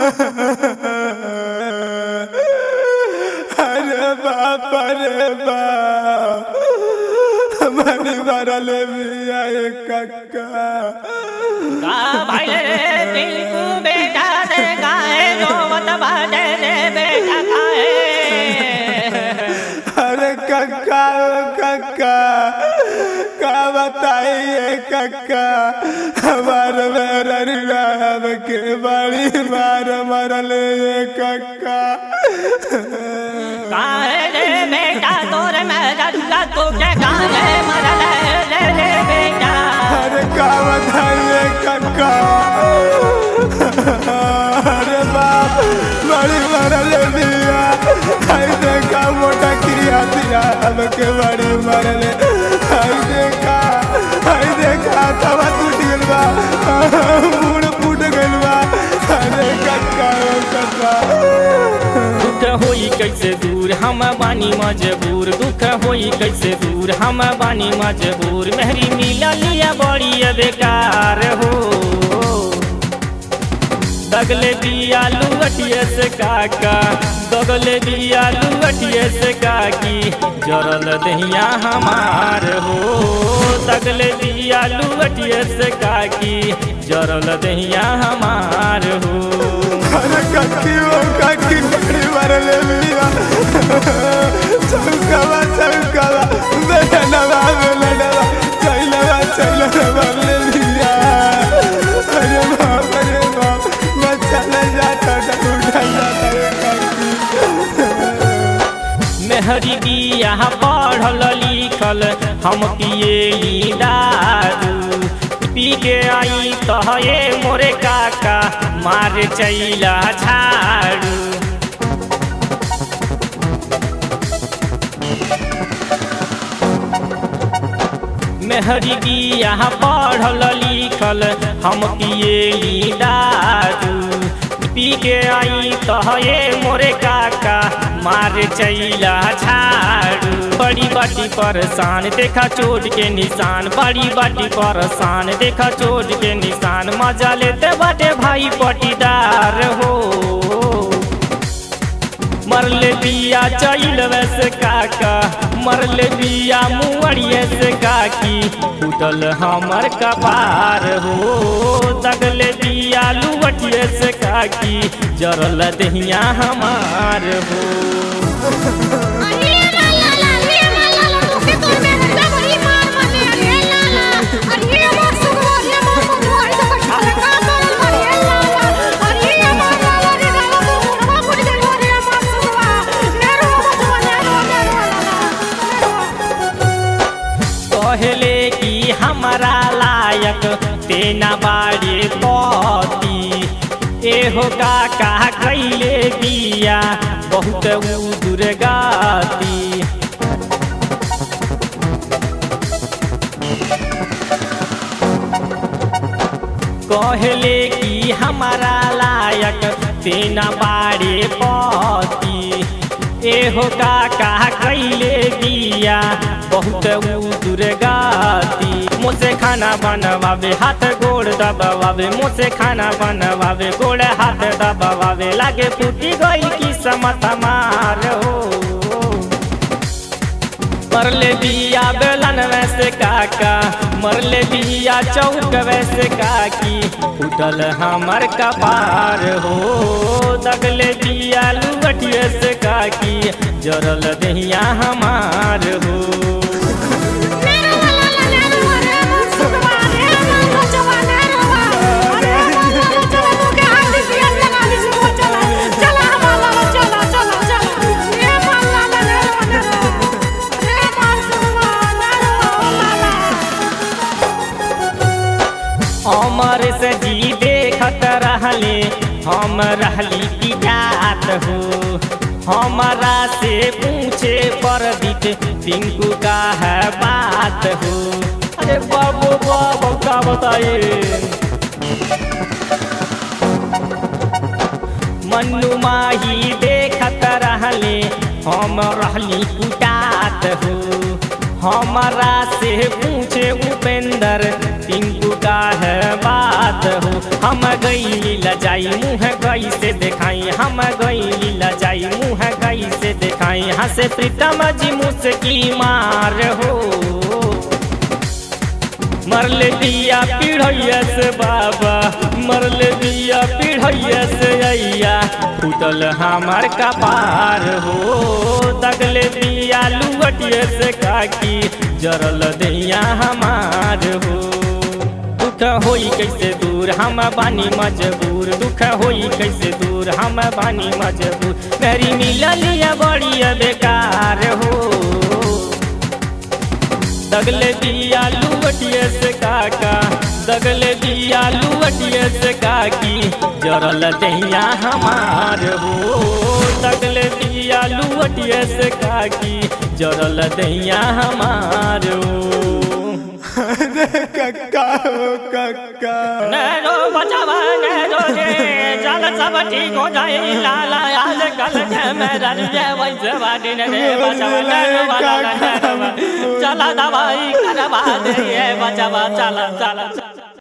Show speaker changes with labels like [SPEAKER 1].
[SPEAKER 1] अरे बाप रे बाप हमारी मरल बिया कक्का
[SPEAKER 2] का भाई रे टिंकू बेटा से गाए रोवत बाजे रे बेटा खाए
[SPEAKER 1] अरे कक्का ओ कक्का का बताइए कक्का हमार मेरा के बड़ी मार मरल ये कक्का
[SPEAKER 2] काहे रे बेटा तोर में रल्ला तुझे काहे मरल रे रे बेटा
[SPEAKER 1] अरे का बताइए कक्का अरे बाप बड़ी मरल दिया आई देखा मोटा क्रिया दिया हमके बड़ी मरल आई देखा आई देखा तवा टूट गइल बा मुड़ फूट गइल बा अरे कक्का ओ कक्का
[SPEAKER 2] दुख होई कैसे दूर हम बानी मजबूर दुख होई कैसे दूर हम बानी मजबूर मेहरी मिला लिया बड़ी बेकार हो दगले दिया लुवटिए से काका दगले दिया लुवटिए से काकी जरल दहिया हमार हो दगले दिया लुवटिए से काकी जरल दहिया हमार हो
[SPEAKER 1] अरे कक्की ओ कक्की बड़ी मरल दिया चौकावा चौकावा बेलनवा बेलनवा चैलवा चैलवा ले लिया अरे बाप रे बाप मैं चला जाता था उठा जाता रे कक्की
[SPEAKER 2] मेहरी बिया पढ़ल लिखल हम पिए दारू पी के आई तहे मोरे काका मार चैला झाड़ू मेहरी बिया पढ़ल लिखल हम पिए दारू पी के आई तहे मोरे काका मार चैला झाड़ू बड़ी बाटी परेशान देखा चोट के निशान बड़ी बाटी परेशान देखा चोट के निशान मजा लेते बाटे भाई पटीदार हो मरले बिया चैल वैसे काका मरले बिया मुअड़िए से काकी फूटल हमर कपार हो दगले बिया लुवटिए से काकी जरल दहिया हमार हो
[SPEAKER 3] अरे ला ला ला रे ला ला ला तू के तोर में हल्ला बड़ी मार मारले अरे ला ला अरे मार सुगो अरे मार सुगो अरे तो कठा का करल अरे ला ला अरे मार ला ला रे ला ला तू मुड़वा मुड़ दे अरे मार सुगो नेरो बचवा नेरो नेरो
[SPEAKER 2] कहले कि हमारा लायक तेना बाड़े पति एहो काका कैले बिया बहुत दुर्गाती कहले कि हमारा लायक तेना बाड़े पति एहो काका कैले बिया बहुत दुर्गाती मुझसे खाना बनवावे हाथ गोड़ दबावे मुझसे खाना बनवावे गोड़ हाथ दबावे लागे फूटी गई की समत मार हो मरले बिया बेलन वैसे काका मरले बिया चौक वैसे काकी उठल हमर कपार हो दगले बिया लुवटिए से काकी जरल दहिया हमार हो
[SPEAKER 3] नेरो ला ला नेरो अरे मार सुगो अरे मार बचवा नेरो अरे मार ला ला चला तू के हाथ से लगा दी सुगो चला चला हमारा ला चला चला चला ये मार ला ला नेरो नेरो ये मार सुगो नेरो ला ला
[SPEAKER 2] अमर से जी देखत रहले हम रहली पिटात हो हमारा से पूछे पर दिख पिंकू का है बात हो अरे बाबू बाबू का बताइए मन्नू माही देखत रहले हम रहली कुटात हो हमारा से पूछे उपेंद्र टिंकू का है बात हो हम गई लजाई मुँह गई से देखाई हम गई लजाई मुँह गई से देखाई हंसे प्रीतम जी मुस्की मार हो मरले दिया पीढ़ैया से बाबा मरले दिया पीढ़ैया से अइया फूटल हमार कपार हो दगले दिया लुवटिया से काकी जरल दैया हमार हो दुख होई कैसे दूर हम बानी मजबूर दुख होई कैसे दूर हम बानी मजबूर मेरी मिललिया बड़ी बेकार हो दगले दिया लुवटिए से काका दगले दिया लुवटिए से काकी जरल दैया हमार हो दगले दिया लुवटिए से काकी जरल दैया हमार हो
[SPEAKER 1] कक्का हो कक्का
[SPEAKER 2] नैनो बचावा नैनो रे चल सब ठीक हो जाए लाला आज कल के मेरा रे वैसे बाटी ने रे बचावा नैनो वाला नैनो चला दवाई करवा दे बचावा चला चला